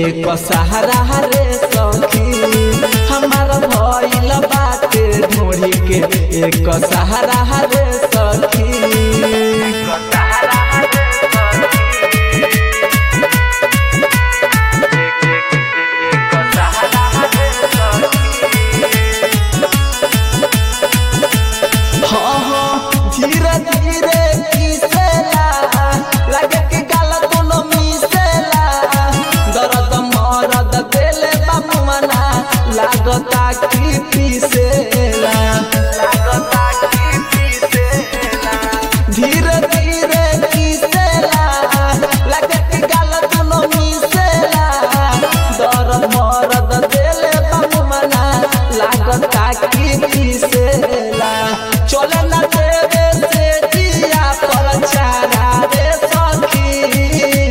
एक सहारा रे सखी हमार भइल बाटे ढोरी के एक सहारा रे सखी हाँ हाँ धीरे धीरे किसेला लगे कि गाल दोनों मिसेला दर्द मरद देले बाबू मना लागता कि पीसेला धीरे धीरे किसेला लगे कि गाल दोनों मिसेला दर्द मरद देले बाबू मना लागता कि पीसेला चले ना देवे से जिया पर चारा रे सखी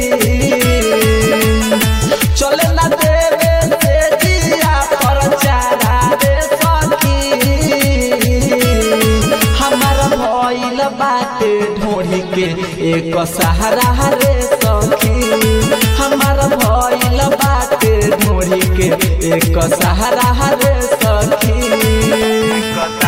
चले ना देवे से जिया पर चारा रे सखी हमार भइल बाटे ढोढ़ी के एक सहारा रे सखी हमार भइल बाटे ढोढ़ी के एक सहारा रे सखी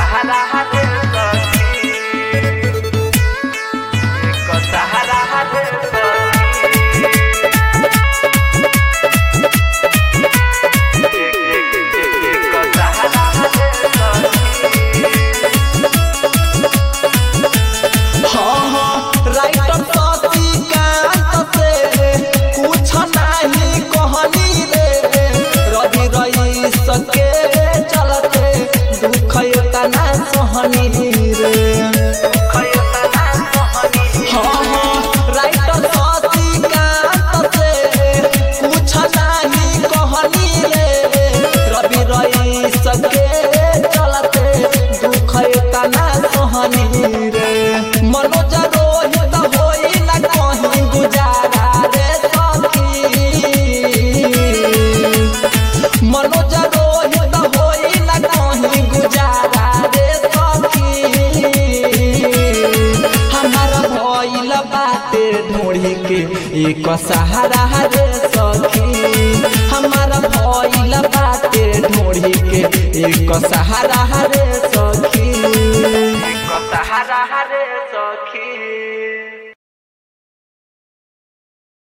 हाँ हाँ राइटर सती कांत से कुछ नहीं कहनी रे रवि रही सके चलते दुख तना सहनी रे हाँ हाँ राइटर सती कांत से कुछ नहीं कहनी रे रवि रही सके चलते दुख तना सहनी रे मनोज रोहित होई न कहीं गुजारा रे सखी मनोज रोहित होई न कहीं गुजारा रे सखी हमार भइल बाटे ढोढ़ी के एक सहारा रे सखी हमार भइल बाटे ढोढ़ी के एक सहारा रे सखी सहारा रे सखी